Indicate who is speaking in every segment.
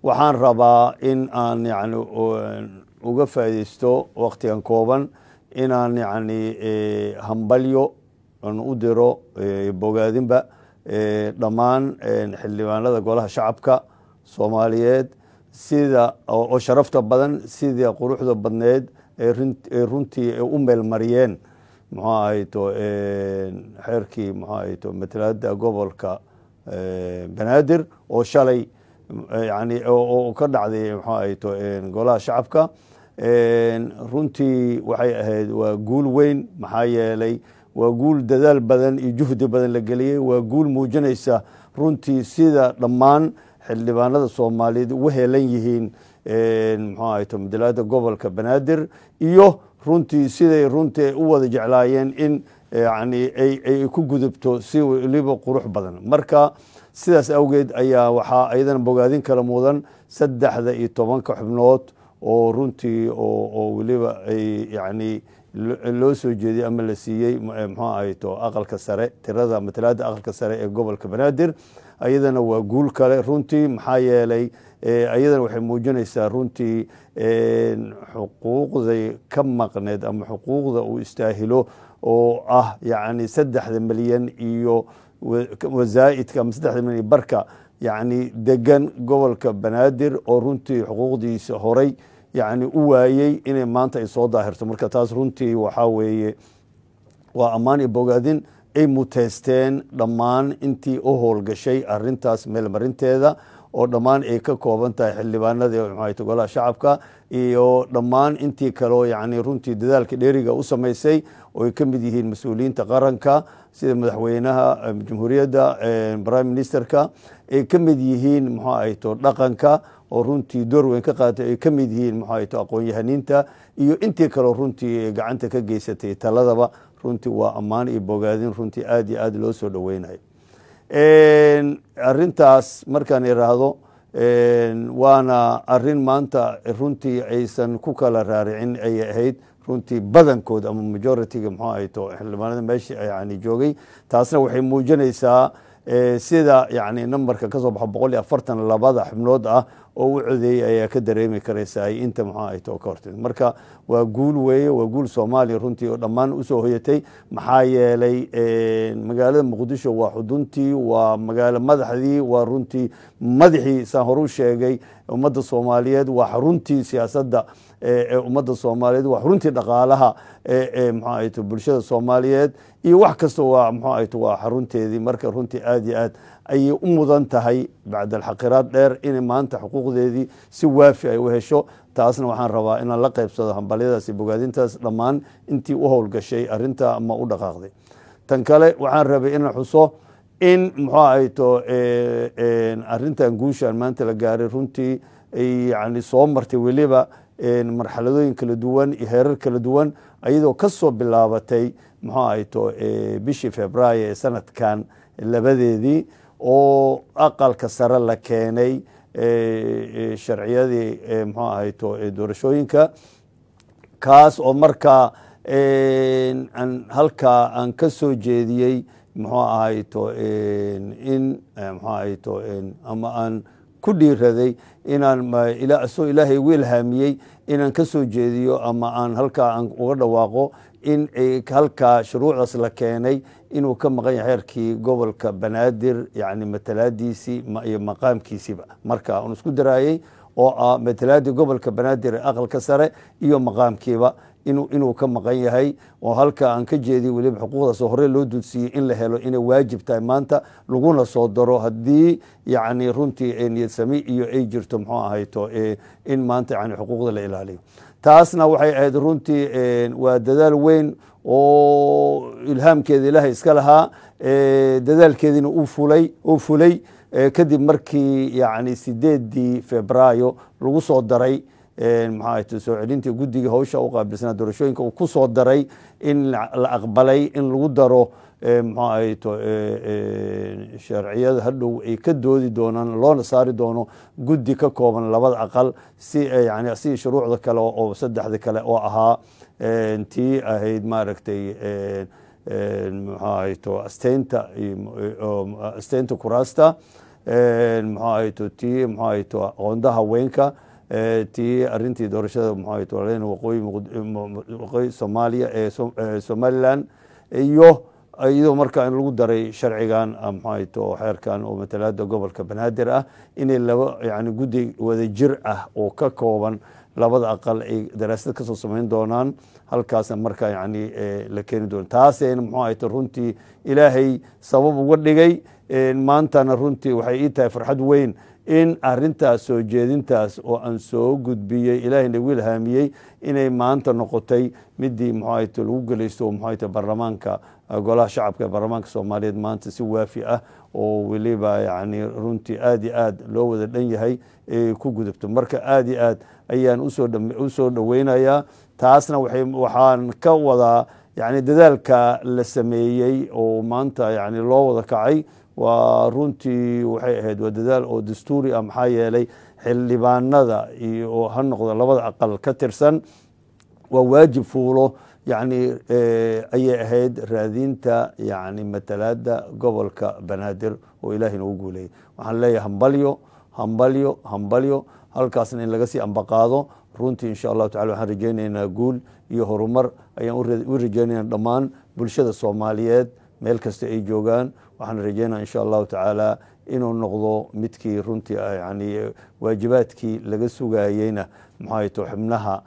Speaker 1: waxaan rabaa in aan yani uga faaideysto waktigan kooban inaan yani hambalyo aan u diro bogaadinba dhammaan xildhibaanada golaha shacabka soomaaliyeed sida oo sharafta badan sidii quruxda badneed ee runtii u meelmariyeen muxuu ahayto xeerkii muxuu ahayto matalaada gobolka banaadir oo shalay yani oo ka dhacday muxuu ahayto golaha shacabka runtii waxay ahayd waa guul weyn maxaa yeelay waa guul dadaal badan iyo juhdi badan la geliyey waa guul muujinaysa runtii sida dhammaan xildhibaanada soomaaliyeed ugu heelan yihiin muxuu ahayto matalaada gobolka banaadir iyo runtii siday runtii u wada jeclaayeen in yani ay ku gudubto si weliba qurux badan marka sidaas awgeed ayaa waxaa ayadana bogaadin kala mudan saddexda iyo tobanka xubnood oo runtii oo weliba ay yani loo soo jeediyey ama la siiyey muxuu ahayto aqalka sare tirada matalaada aqalka sare ee gobolka banaadir ayadana waa guul kale runtii maxaa yeelay ayadana waxay muujinaysaa runtii xuquuqday ka maqneed ama xuquuqda uu istaahilo oo ah yani saddexda milyan iyo wazaa'idka ama saddexda milyan barka yani degan gobolka banaadir oo runtii xuquuqdiisa horay yani u waayey inay maanta ay soo daahirto marka taas runtii waxaa weeye waa ammaan iyo bogaadin ay muteysteen dhammaan intii u howlgashay arintaas meelmarinteeda oo dhammaan ay ka kooban tahay xildhibaanadii mxuahayto golaha shacabka iyo dhammaan intii kaleo yani runtii dadaalka dheeriga u samaysay oo ay ka mid yihiin mas-uuliyiinta qaranka sida madaxweynaha jamhuuriyadda prime ministerka ay ka mid yihiin muxuu ahayto dhaqanka oo runtii door weyn ka qaatay ay ka mid yihiin muxuu ahayto aqoon-yahaniinta iyo intii kaleo runtii gacanta ka geysatay taladaba runtii waa ammaan iyo bogaadin runtii aad iyo aad loo soo dhoweynayo arintaas markaan iraahdo waana arin maanta runtii aysan ku kala raaricin ayay ahayd runtii badankood ama majoritiga muxuu ahayto xildhibaanada meesha yani joogay taasna waxay muujinaysaa sida yani numberka kasoo baxo boqol iyo afartan labada xubnood ah oo u codeeyey ayaa ka dareemi karaysa ay inta muxuu ahayto ka hortid marka waa guul weeye waa guul soomaaliya runtii oo dhammaan usoo hoyatay maxaa yeelay magaalada muqdisho waa xuduntii waa magaalo madaxdii waa runtii madaxii saan horu sheegay ummadda soomaaliyeed waa xaruntii siyaasadda ee ummadda soomaaliyeed waa xaruntii dhaqaalaha ee muxuu ahayto bulshada soomaaliyeed iyo wax kasta waa muxuu ahayto waa xarunteedii marka runtii aad iyo aad ayay u mudan tahay bacd alxaqiraad dheer inay maanta xuquuqdeedii si waafi ay u hesho taasna waxaan rabaa inaan la qaybsado hambalyadaas iyo bogaadintaas dhammaan intii u howlgashay arinta ama u dhaqaaqday tan kale waxaan rabay inaan xuso in muxuu ahayto arintan guushaan maanta la gaaray runtii yani soo martay weliba marxaladooyin kala duwan iyo heerar kala duwan ayadoo kasoo bilaabatay muxuu ahayto bishii februaayo ee sanadkan labadeedii oo aqalka sare la keenay sharciyadii muxuu ahayto doorashooyinka kaas oo markaa halkaa aan ka soo jeediyey muxuu ahayto in muxuu ahayto ama aan ku dhiiraday inaan soo ilaahay igu ilhaamiyey inaan ka soo jeediyo ama aan halkaa aan uga dhawaaqo in halkaa shuruucdaas la keenay inuu ka maqan yahay xeerkii gobolka banaadir yani matalaadiisii iyo maqaamkiisiiba marka aan isku daraayey oo ah matalaadii gobolka banaadir ee aqalka sare iyo maqaamkiiba inuu ka maqan yahay oo halka aan ka jeediy weliba xuquuqdaas hore loo dulsiiyey in la helo inay waajib tahay maanta laguna soo daro haddii yani runtii niyadsami iyo ay jirto muxuu ahayto in maanta yani xuquuqda la ilaaliyo taasna waxay ahayd runtii waa dadaal weyn oo ilhaamkeeda ilaahay iska lahaa dadaalkeediina uu fulay uu fulay kadib markii yani sideedii febraayo lagu soo daray maxaa ahayto soo celintii guddiga hawsha u qaabilsanaa doorashooyinka uu ku soo daray in la aqbalay in lagu daro muxuu ahayto sharciyada hadhow ay ka doodi doonaan loona saari doono guddi ka kooban labada aqal si yani si shuruucda kale oo saddexda kale oo ahaa tii ahayd maaragtay muxuu ahayto asteynta asteynta kuraasta muxuu ahayto tii muxuu ahayto aqoonda haweenka tii arintii doorashada muxuu ahayto walaalena waqooyi waqooyi soomaaliya ee somaliland iyo iyadoo markaa in lagu daray sharcigan muxuu ahayto xeerkan oo matalaada gobolka banaadir ah inay laba yani guddi wada jir ah oo ka kooban labada aqal ay daraasad kasoo samayn doonaan halkaasna markaa yani la keeni doona taasayna muxuu ahayto runtii ilaahay sabab uga dhigay maantana runtii waxay ii tahay farxad weyn in arintaas soo jeedintaas oo aan soo gudbiyey ilaahay nagu ilhaamiyey inay maanta noqotay midii muxuu ahayto lagu gelaysto muxuu ahayto baarlamaanka golaha shacabka ee baarlamaanka soomaaliyeed maanta si waafi ah oo weliba yani runtii aad iyo aad loo wada dhan yahay ay ku gudubto marka aad iyo aad ayaan usoo dhoweynayaa taasna waxaan ka wadaa yani dadaalka la sameeyey oo maanta yani loo wada kacay waa runtii waxay ahayd waa dadaal oo dastuuri ah maxaa yeelay xildhibaanada iyo ha noqdo labada aqal ka tirsan waa waajib fuulo yani ayay ahayd raadinta yani matalaada gobolka banaadir oo ilaahay noogu guuleeyay waxaan leeyahay hambalyo hambalyo hambalyo halkaasna in laga sii ambaqaado runtii insha allahu tacala waxaan rajeynaynaa guul iyo horumar ayaan u rajeynayna dhammaan bulshada soomaaliyeed meel kasta ay joogaan waxaan rajeynaa insha allahu tacaala inuu noqdo midkii runtii yani waajibaadkii laga sugayeyna maxaato xubnaha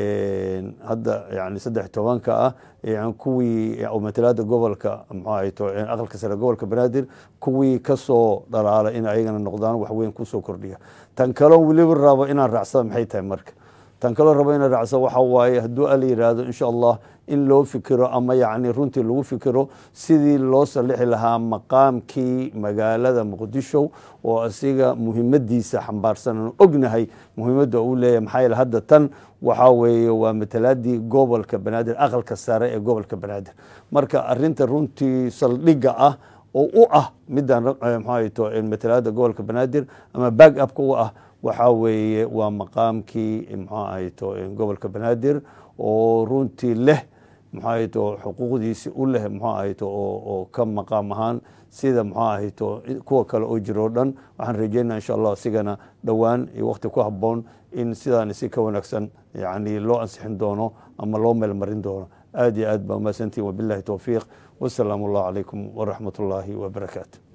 Speaker 1: hadda yani saddex tobanka ah kuwii matalaada gobolka mxuahayto aqalka sare gobolka banaadir kuwii kasoo dhalaala in ayagana noqdaan waxweyn kusoo kordhiya tan kaloo weliba rabo inaan raacsada maxay tahay marka tan kaloo rabo inaan raacsada waxa waaye hadduu ala yidhaahdo insha allah in loo fikiro ama yani runtii lagu fikiro sidii loo salixi lahaa maqaamkii magaalada muqdisho oo asiga muhimadiisa xambaarsan aan ognahay muhimadda uu leeyahay maxaa yeele hadda tan waxaa weeye waa matalaadii gobolka banaadir aqalka sare ee gobolka banaadir marka arinta runtii saldhigga ah oo u ah midaan mxuahayto matalaada gobolka banaadir ama back upka u ah waxaa weeye waa maqaamkii mxuu ahayto gobolka banaadir oo runtii leh mxuu ahayto xuquuqdiisi u leh mxuu ahayto oo ka maqaam ahaan sida mxuu ahayto kuwa kale oo jiro o dhan waxaan rajeynaa insha allah isigana dhowaan iyo wakti ku haboon in sidaan si ka wanaagsan yani loo ansixin doono ama loo meelmarin doono aad iyo aad baa umahadsantihin wabilahi towfiiq wasalaamu allah calaykum waraxmat ullaahi wabarakaatu